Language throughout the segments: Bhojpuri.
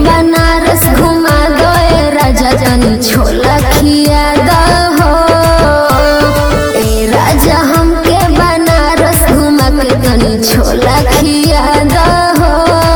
बनारस घुमा दो ए राजा तनी छोला खिया दो हो ए राजा हमके बनारस घुमा के तनी छोला खिया दो हो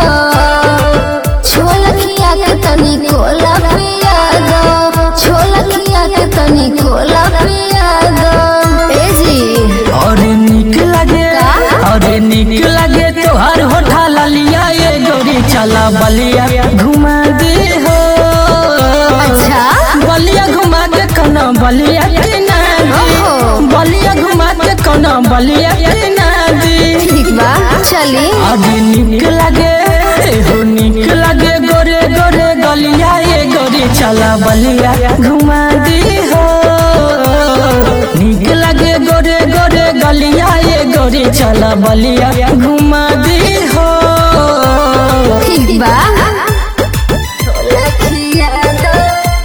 छोला खिया के तनी कोला पिया दो छोला खिया के तनी कोला पिया दो ए जी और निक लगे और निक लगे तोहर होठा ललिया ये गोरी चला बलिया घुमा दे हो अच्छा बलिया घुमा के कौना बलिया के ना ओहो। बलिया घुमा के कौना बलिया के ना दी ठीक बा चली आज निक लगे एहो निक लगे गोरे गोरे गलिया ये गोरी चला बलिया घुमा दी हो निक लगे गोरे गोरे गलिया ये गोरी चला बलिया घुमा दी हो ठीक बा छोला खिया दो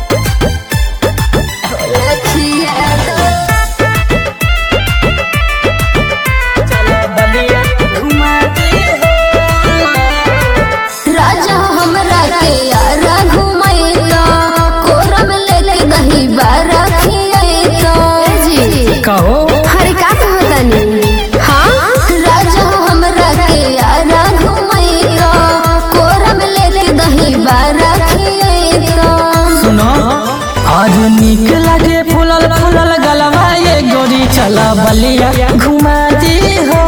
छोला खिया दो चला बलिया घुमा दी हो राजा हमरा के यारा घुमैता कोरम लेके दही बारा खियैता जी कहो हरे का कहतनी हाँ राजा हमरा के यारा घुमैता कोरम लेके दही बारा खियैता सुनो आज निक लगे फूलल फूलल गलवा ये गोरी चला बलिया घुमा दी हो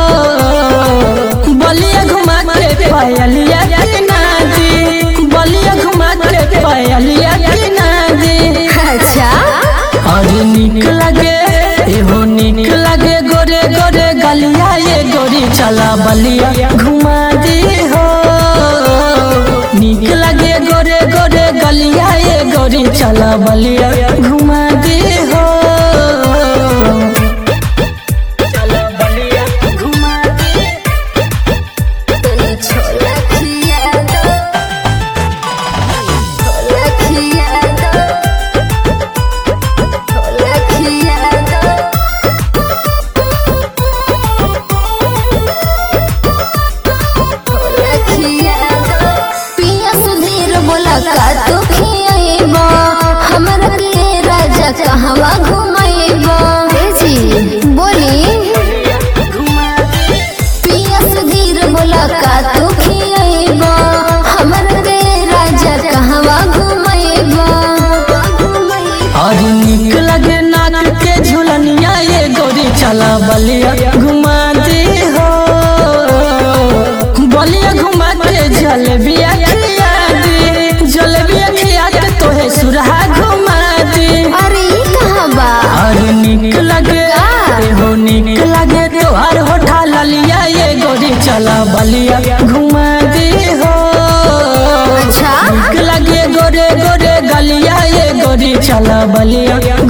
बलिया घुमा के पायलिया के नादी बलिया घुमा के पायलिया के नादी अच्छा आज निक लगे एहो निक लगे गोरे गोरे गलिया ये गोरी चला बलिया घुमा दी हो निक लगे गोरे गोरे गलिया ये गोरी चला बलिया घुमा दी हो चला बलिया घुमा दी तनी छोला खिया दो छोला खिया दो छोला खिया दो छोला खिया दो पिया सुधीर बोला का तू खियाइबा हमरा के राजा कहवा घुमाइबा ए जी बोली पिया सुधीर बोला का तू खियाइबा हमर के राजा कहवा घुमाइबा आज निक लगे नाक के झुलनिया ये गोरी चला बलिया घुमा दी हो बलिया घुमा के जलेबिया खिया दी जलेबिया खिया के तोहे सुरहा घुमा दी अरे ई कहाँ बा और निक लगे हो निक लगे तोहर होठा ललिया ये गोरी चला बलिया घुमा दी हो अच्छा निक लगे गोरे गोरे गलिया ये गोरी चला बलिया